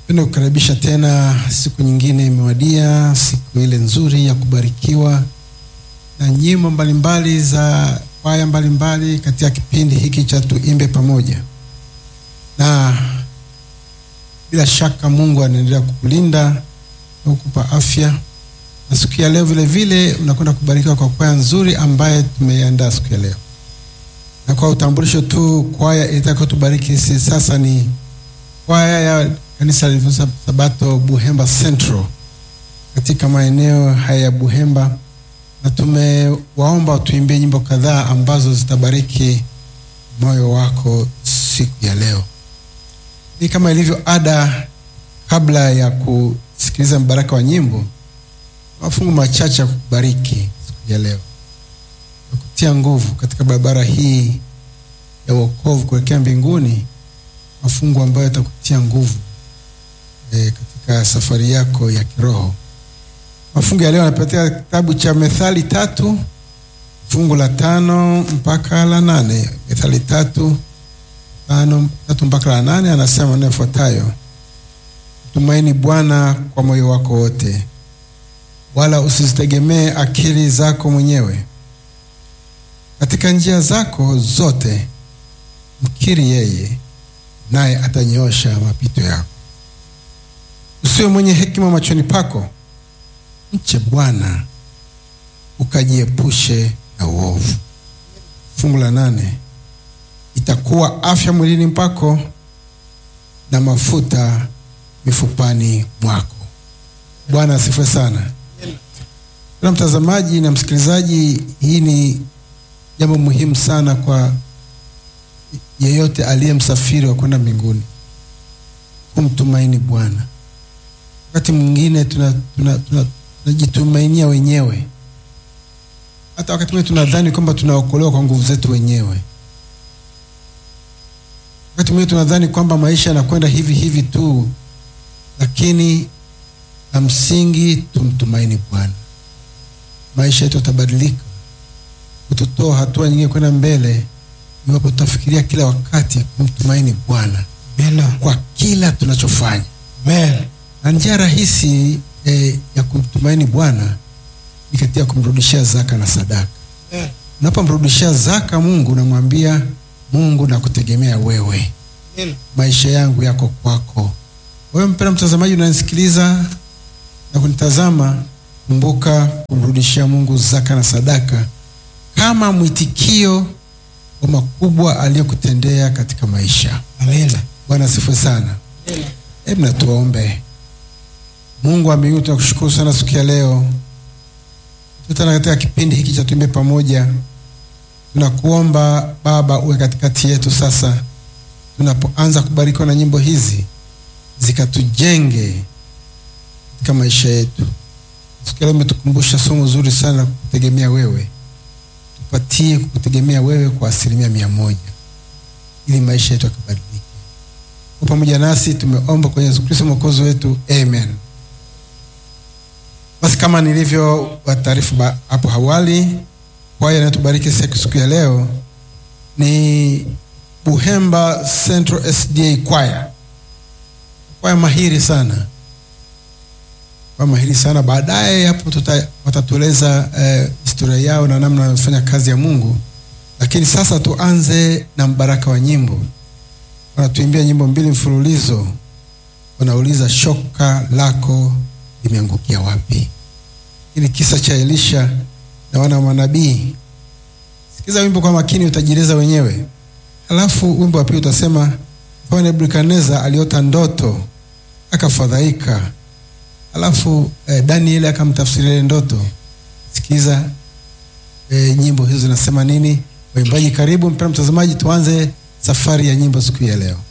Penda kukaribisha tena, siku nyingine imewadia, siku ile nzuri ya kubarikiwa na nyimbo mbalimbali za kwaya mbalimbali katika kipindi hiki cha tuimbe pamoja, na bila shaka Mungu anaendelea kukulinda na kukupa afya, na siku ya leo vile vile unakwenda kubarikiwa kwa kwaya nzuri ambaye tumeiandaa siku ya leo. Na kwa utambulisho tu, kwaya itakayotubariki sisi sasa ni kwaya ya kanisa la Sabato Buhemba Central katika maeneo haya ya Buhemba, na tumewaomba tuimbie nyimbo kadhaa ambazo zitabariki moyo wako siku ya leo. Ni kama ilivyo ada, kabla ya kusikiliza mbaraka wa nyimbo, mafungu machache ya kubariki siku ya leo na kutia nguvu katika barabara hii ya wokovu kuelekea mbinguni, mafungu ambayo yatakutia nguvu e, katika safari yako ya kiroho. Mafungu ya leo yanapatia kitabu cha Methali tatu fungu la tano mpaka la nane. Methali tatu tano tatu mpaka la nane, anasema maneno yafuatayo: mtumaini Bwana kwa moyo wako wote, wala usizitegemee akili zako mwenyewe. Katika njia zako zote mkiri yeye, naye atanyoosha mapito yako. Usiwe mwenye hekima machoni pako, mche Bwana ukajiepushe na uovu. Fungu la nane, itakuwa afya mwilini mpako na mafuta mifupani mwako. Bwana asifiwe sana. Na mtazamaji na msikilizaji, hii ni jambo muhimu sana kwa yeyote aliye msafiri wa kwenda mbinguni, kumtumaini Bwana. Wakati mwingine tunajitumainia tuna, tuna, tuna wenyewe. Hata wakati mwingine tunadhani kwamba tunaokolewa kwa nguvu zetu wenyewe. Wakati mwingine tunadhani kwamba maisha yanakwenda hivi hivi tu, lakini la msingi tumtumaini Bwana. Maisha yetu yatabadilika, kututoa hatua nyingine kwenda mbele iwapo tutafikiria kila wakati kumtumaini Bwana kwa kila tunachofanya. Amen. Na njia rahisi eh, ya kumtumaini Bwana ni katika kumrudishia zaka na sadaka. Amen. Unapomrudishia zaka Mungu, unamwambia Mungu, nakutegemea wewe, Amen. maisha yangu yako kwako. Wewe mpendwa mtazamaji, unanisikiliza na kunitazama, kumbuka kumrudishia Mungu zaka na sadaka kama mwitikio wa makubwa aliyokutendea katika maisha. Amen. Bwana asifiwe sana. Hebu na tuombe. Mungu wa mbinguni, tunakushukuru sana siku ya leo, tutana katika kipindi hiki cha tuimbe pamoja. Tunakuomba Baba uwe katikati yetu sasa, tunapoanza kubarikiwa na nyimbo hizi zikatujenge katika maisha yetu. Siku ya leo umetukumbusha somo zuri sana, kutegemea wewe tupatie kukutegemea wewe kwa asilimia mia moja ili maisha yetu yakabadilike. Kwa pamoja nasi tumeomba kwenye Yesu Kristo mwokozi wetu, amen. Basi kama nilivyo wataarifu hapo awali, kwaya inayotubariki siku ya leo ni Buhemba Central SDA kwaya, kwaya mahiri sana kwa mahiri sana. Baadaye hapo watatueleza eh, historia yao na namna wanafanya kazi ya Mungu, lakini sasa tuanze na mbaraka wa nyimbo. Wanatuimbia nyimbo mbili mfululizo, wanauliza shoka lako limeangukia wapi? Ili kisa cha Elisha na wana wa manabii. Sikiza wimbo kwa makini, utajieleza wenyewe. Halafu wimbo wa pili utasema Nebukadneza aliota ndoto akafadhaika Alafu eh, Danieli akamtafsiria ile ndoto. Sikiza eh, nyimbo hizo zinasema nini. Waimbaji, karibu mpendwa mtazamaji, tuanze safari ya nyimbo siku ya leo.